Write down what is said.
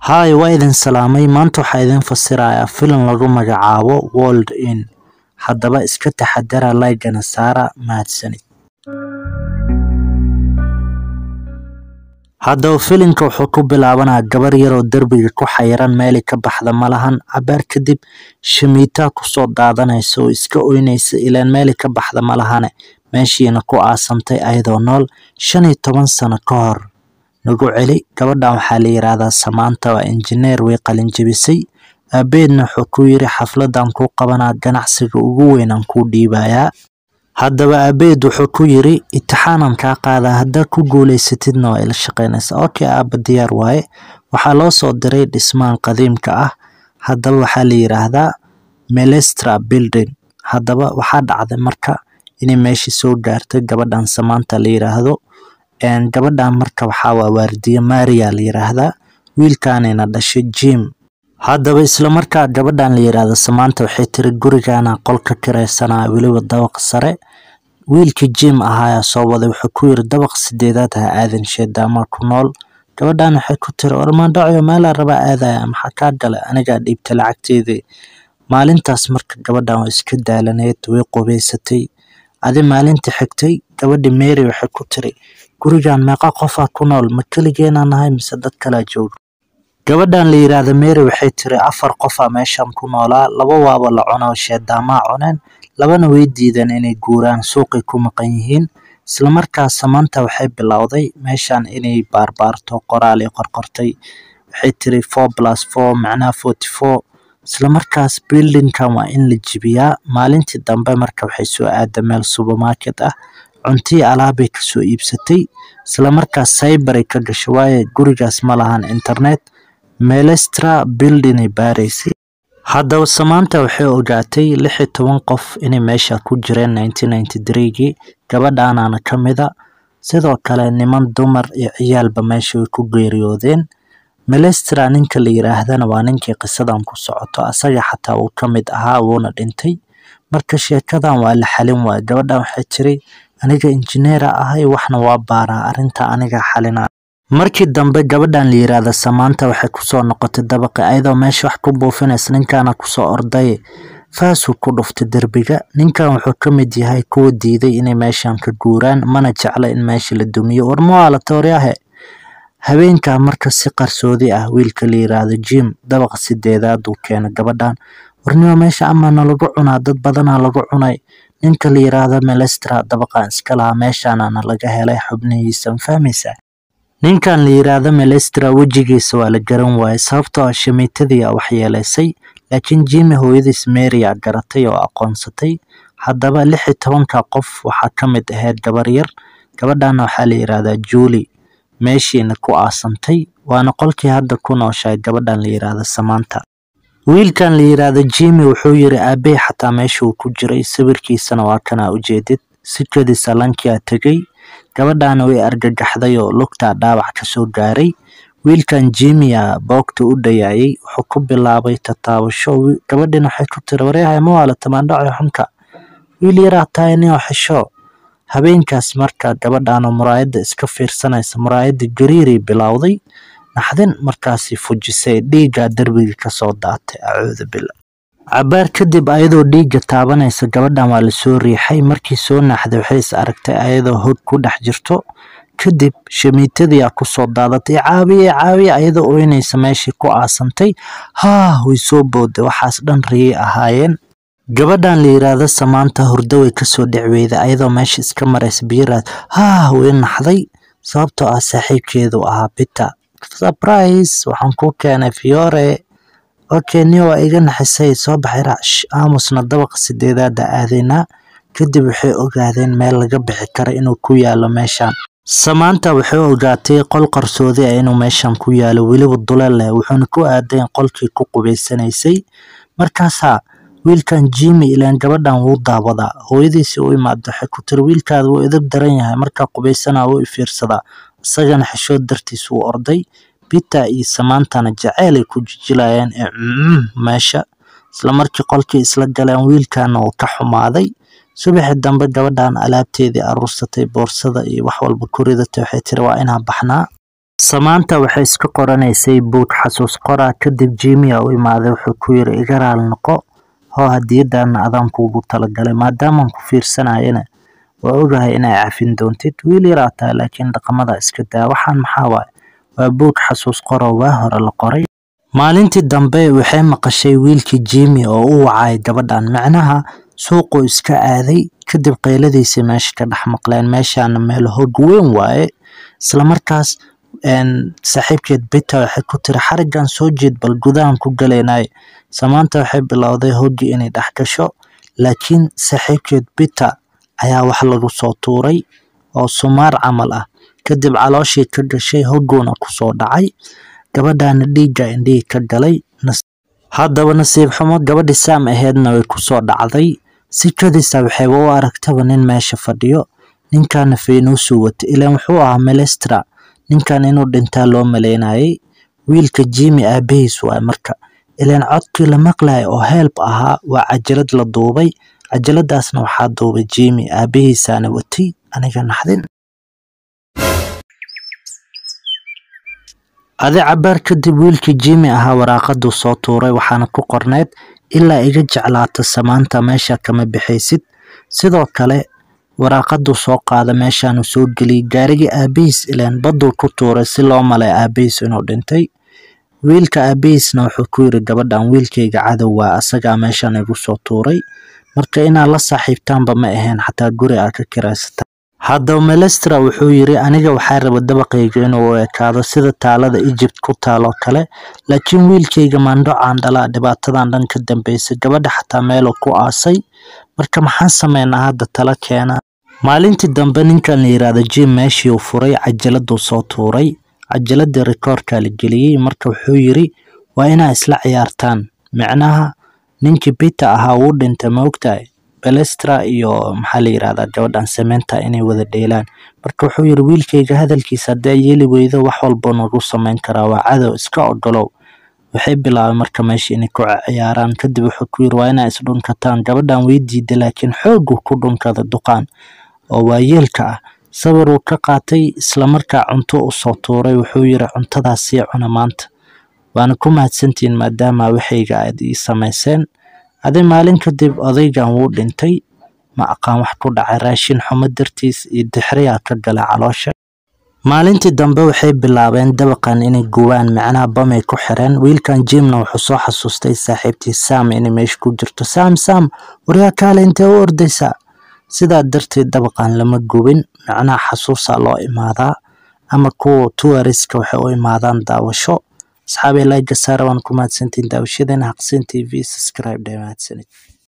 Hi, waa idin salaamay. Maanta waxaa idin fasirayaa filim lagu magacaabo World In. Haddaba iska taxadara like-gana saara. Mahadsanid. Haddaba filimka wuxuu ku bilaabanayaa gabar yar oo derbiga ku xayiran meeli ka baxda ma lahan. Cabaar kadib shamiitaa kusoo daadanaysa oo iska oynaysa ilaan meeli ka baxda ma lahane. Meeshiina ku aasantay ayadoo nool shan iyo toban sano ka hor. Nagu celi gabadhan waxaa la yiraahdaa Samantha waa injineer way qalin jebisay. Aabeedna wuxuu ku yiri xafladan ku qabanaa ganacsiga ugu weyn aan kuu dhiibayaa. Haddaba aabeed wuxuu ku yiri itixaanan kaa qaadaa haddaa ku guuleysatidna waa ila shaqeynaysaa. Okay aaba diyaar waaye. Waxaa loo soo diray dhismaan qadiimka ah. Haddaba waxaa la yiraahdaa Melestra Building. Haddaba waxaa dhacday marka inay meeshii soo gaartay gabadhan Samantha la yiraahdo. Een gabadhan marka waxaa waa waardiye Maria la yiraahdaa. Wiilkaanina dhashay Jim. Haddaba isla markaa gabadhan la yiraahdo Samantha waxay tiri gurigaana qolka kiraysanaa weliba dabaq sare. Wiilkii Jim ahaa soo waday wuxuu ku yiri dabaq sideedaad ha aadan sheedama ku nool. Gabadhan waxay ku tiri ormaan dhacayo meelaa rabaa aadaya maxaa kaa galay anigaa dhiibta lacagteedii. Maalintaas marka gabadhan way iska daalaneed way qubeysatay. Adi maalintii xigtay gabadhi Mary waxay ku tiri gurigan meeqa qofaa ku nool ma keligeena nahay mise dad kala jooga. Gabadhan la yiraahdo Mary waxay tiri afar qofaa meeshan ku noolaa laba waaba la cuno sheedama cuneen labana way diideen inay guuraan suuqay ku maqan yihiin. Isla markaas Samantha waxay bilowday meeshan inay baarbaarto qoraal ay qorqortay. Waxay tiri 4+4 macnaha 44 isla markaas building-kan waa in la jibiyaa maalintii dambe marka waxay soo aaday meel supermarket ah cuntii alaabay ka soo iibsatay isla markaas cyber ay ka gashay waaye gurigaas ma lahan internet Melestra Building ay baaraysay haddaba Samantha waxay ogaatay lix iyo toban qof inay meesha ku jireen 1993gii gabadhaanaana ka mida sidoo kale niman dumar iyo ciyaalba meesha way ku geeriyoodeen Melestra ninka la yiraahdana waa ninkii qisadan ku socoto asaga xataa uu ka mid ahaa wuuna dhintay marka sheekadan waa la xalin waay gabadhan waxay tiri aniga injineer ahay waxna waa baaraa arrinta aniga xalina markii dambe gabadhan la yiraahdo Samantha waxay kusoo noqotay dabaqi ayadoo meesha wax ku buufinaysa ninkaana kusoo orday faasuu ku dhuftay derbiga ninkan wuxuu ka mid yahay kuwa diiday inay meeshan ka guuraan mana jecla in meesha la dumiyo warma waa la tooryahe habeenkaa marka si qarsoodi ah wiilka la yiraahdo Jim dabaqa sideedaad uu keenay gabadhan warnimo meesha ama nalagu cunaa dad badanaa lagu cunay ninka la yiraahdo Melestra dabaqan iska lahaa meeshaana laga helay xubnihiisa fahmaysaa ninkan la yiraahdo Melestra wejigiisa waa la garan waayay sababtoo ah shamiitadii wax yeelaysay laakiin Jimmy hooyadiis Mary aa garatay oo aqoonsatay haddaba lix iyo tobanka qof waxaa ka mid ahayd gabar yar gabadhana waxaa la yiraahdaa Julie meeshiina ku aasantay waana qolkii hadda ku nooshahay gabadhan la yiraahdo Samantha wiilkan la yiraahdo Jimmy wuxuu yiri aabbe xataa meesha uu ku jiray sawirkiisana waa kana ujeedid sikadii salankii tagay gabadhana way argagaxday oo lugta dhaawac ka soo gaaray wiilkan Jimmy boogta u dhayayay wuxuu ku bilaabay tataabasho gabadhina waxay ku tiri wareehay ma wala tamaandhaco xunka wiil yaraa tahay nin xisho habeenkaas marka gabadhan muraayada iska fiirsanaysa muraayada gariiri bilowday naxdin markaasi fujisay dhiigga derbiga ka soo daatay acuudu billah cabaar kadib ayadoo dhiigga taabanaysa gabadhan waa la soo riixay markii soo naxday waxay is aragtay ayadoo hog ku dhex jirto kadib shamiitadii aa kusoo daadatay caawiye caawiye ayadoo oynaysa meeshii ku aasantay haa way soo booday waxaas dhan riyay ahaayeen gabadhan la yiraahdo Samantha hurdo way kasoo dhicweyday ayadoo meesha iska maraysa biyaraad haa way naxday sababtoo ah saaxiibkeedu ahaa Peter surprise waxaan ku keenay Fiore okay niyo waa iga naxisay soo baxay raash aamusna dabaqa sideedaad aadaynaa kadib waxay ogaadeen meel laga bixi karo inuu ku yaalo meeshan Samantha waxay ogaatay qol qarsoodi ah inuu meeshan ku yaalo weliba duleel leh wuxuuna ku aaday qolkii ku qubeysanaysay markaasaa wiilkan Jimmy ilaan gabadhan wuu daawadaa hooyadiisi u imaado waxay ku tiri wiilkaada wuu edeb daran yahay markaa qubeysana wuu fiirsadaa isagana xishood dartiis wuu orday Peter iyo Samanthana jaceyl ay ku jijilayeen ee meesha isla markii qolkii isla galeen wiilkana uu ka xumaaday subaxii dambe gabadhan alaabteedii aruursatay boorsada iyo wax walba ku ridatay waxay tiri waa inaan baxnaa Samaanta waxay iska qoranaysay buug xasuus qoraa kadib Jimmy u imaaday wuxuu ku yiri iga raali noqo hoo hadiyadana adaan kuugu talagalay maadaama ku fiirsanayana waa ogahay inay cafin doontid wiil yar aad tahay laakiin dhaqamada iska daa waxaan maxaa waaye waa buug xasuus qoro waa hore la qoray maalintii dambe waxay maqashay wiilkii Jimmy oo u wacay gabadhan macnaha suuqu iska aaday kadib qayladiisa meesha ka dhex maqleen meeshaana meel hog weyn waaye isla markaas saaxiibkeed Peter waxay ku tiri xarigan soo jeed bal gudahan ku galeynay Samaanta waxay bilowday hoggii inay dhex gasho laakiin saaxiibkeed Peter ayaa wax lagu soo tuuray oo sumaar camal ah kadib calooshii ka gashay hoggoona ku soo dhacay gabadhaana dhiigga indhihii ka galay haddaba nasiib xumo gabadhii Sam aheedna way ku soo dhacday si kadisa waxay u aragtaba nin meesha fadhiyo ninkaana faynuusu wata ilaan wuxuu ahaa Melestra ninkan inuu dhintaa loo maleynayay wiilka Jimmy aabahiis waay marka ilaan codkii la maqlayay oo help ahaa waa cajalad la duubay cajaladaasna waxaa duubay Jimmy aabahiisaana watay aniga naxdin adi cabaar kadib wiilkii Jimmy ahaa waraaqaduu soo tuuray waxaana ku qorneyd ilaa iga jeclaata samaanta meesha kama bixaysid sidoo kale waraaqaduu soo qaada meeshaanu soo geliyay gaarigii aabahiis ilaan baduu ku tuuray si loo malay aabahiis inuu dhintay wiilka aabahiisna wuxuu ku yiri gabadhan wiilkayga cadow waa asagaa meeshan igu soo tuuray marka inaad la saaxiibtaanba ma ahayn xataa guri aad ka kiraysata haddaba melestra wuxuu yiri aniga waxaa raba dabaqayga inuu u ekaado sida taalada Egypt ku taaloo kale laakiin wiilkayga maandho caandhala dhibaatadan dhan ka dambeysay gabadha xataa meeluu ku aasay marka maxaan sameynaa hadda tala keena maalintii dambe ninkan la yiraahdo Jim meeshii uu furay cajaladuu soo tuuray cajaladii rikoorka la geliyay marka wuxuu yiri waa inaa isla ciyaartaan micnaha ninkii Peter ahaa wuu dhintay ma ogtahay Balestra iyo maxaa la yiraahdaa gabadhan Samantha inay wada dheelaan marka wuxuu yiri wiilkayga hadalkiisa haddii yeeli weydo wax walba nagu samayn karaa waa cadow iska ogolow waxay bilaabeen marka meesha inay ku ciyaaraan kadib wuxuu ku yiri waa inaa isdhunkataan gabadhan way diiday laakiin xooguu ku dhunkada duqaan oo waayeelka ah sawir uu ka qaatay isla markaa cunto u soo tuuray wuxuu yiri cuntadaas sii cuna maanta waana ku mahadsantihiin maadaama waxayga aad ii samayseen adi maalin kadib odaygan wuu dhintay ma aqaan wax ku dhacay raashin xumo dartiis iyo dixriyaa ka gala caloosha maalintii dambe waxay bilaabeen dabaqan inay gubaan macnaha bamay ku xireen wiilkan jimna wuxuu soo xasuustay saaxiibtii sam inay meesha ku jirto sam sam waryaa kaale intee u ordaysaa sidaa darteed dabaqan lama gubin macnaha xasuusaa loo imaadaa ama kuwa tuwariska waxay u imaadaan daawasho asxaabi like saara waan ku mahadsantiin daawashadana haqseen tv subscribe dhee mahadsanid